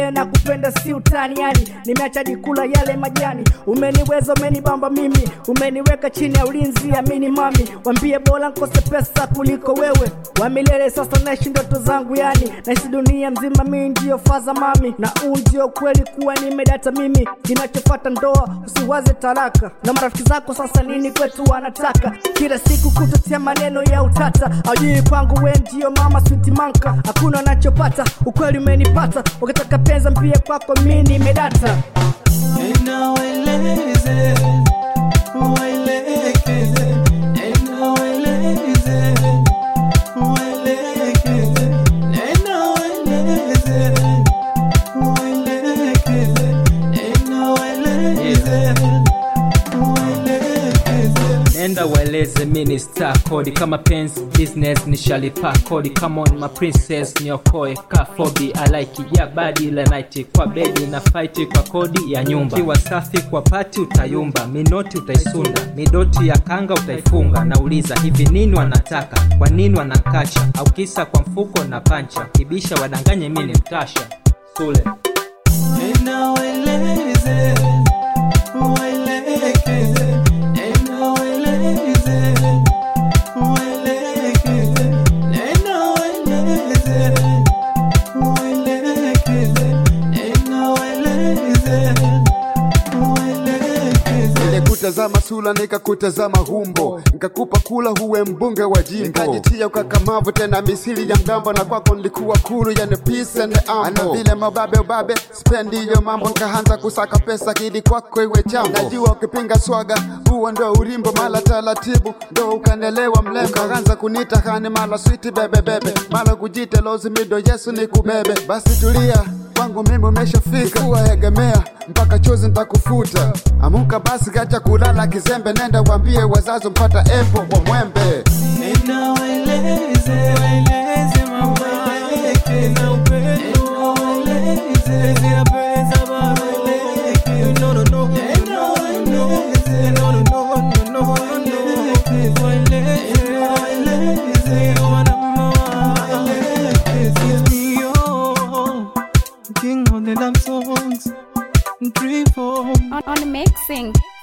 wambie na kupenda si utani yani nimeacha jikula yale majani umeniweza umenibamba mimi umeniweka chini ya ulinzi amini mami wambie bora nkose pesa kuliko wewe wa milele sasa naishi ndoto zangu yani naishi dunia mzima mimi ndio faza mami na huu ndio kweli kuwa nimedata mimi kinachofata ndoa usiwaze taraka na marafiki zako sasa nini kwetu wanataka kila siku kutotia maneno ya utata ajui kwangu we ndio mama switi manka hakuna anachopata ukweli umenipata ukitaka penza mpia kwako mi nimedata Nenda waeleze, waelekeze. Nenda waeleze, waelekeze. Nenda waeleze, waelekeze. Nenda waeleze, waelekeze. nenda waeleze mini star kodi kama pens business nishalipa kodi come on my princess niokoe ka fobi alaiki ya badi ile night kwa bedi na fight kwa kodi ya nyumba kiwa safi kwa pati utayumba minoti utaisunda midoti ya kanga utaifunga nauliza hivi nini wanataka kwa nini wanakacha au kisa kwa mfuko na pancha kibisha wadanganye mini mtasha sule Nenda waeleze, waelekeze. Nenda waeleze, waelekeze. Nenda waeleze, waelekeze. Nenda waeleze, waelekeze. nilikutazama sula nikakutazama humbo nikakupa kula huwe mbunge wa jimbo nikajitia ukakamavu tena misili ya mgambo na kwako nilikuwa kuru yani peace and ambo ana vile mababe ubabe spendi hiyo mambo nikaanza kusaka pesa kidi kwako iwe chambo najua ukipinga swaga huo ndo urimbo mala taratibu ndo ukanelewa mlembo ukaanza kunita hani mala switi bebebebe mala kujite lozimido yesu ni kubebe basi tulia kwangu mimi umeshafika kuwa egemea mpaka chozi ntakufuta amuka basi kacha kulala kizembe nenda wambie wazazi mpata epo wa mwembe Nenda waeleze, waeleze mama, na upendo. Waeleze, zina pesa baba, waeleze. No, no, no. Nenda waeleze, no, no, no, no, no, no. Waeleze, waeleze, wana mama. Waeleze. Yo, King of the love songs, three, four. on, on mixing.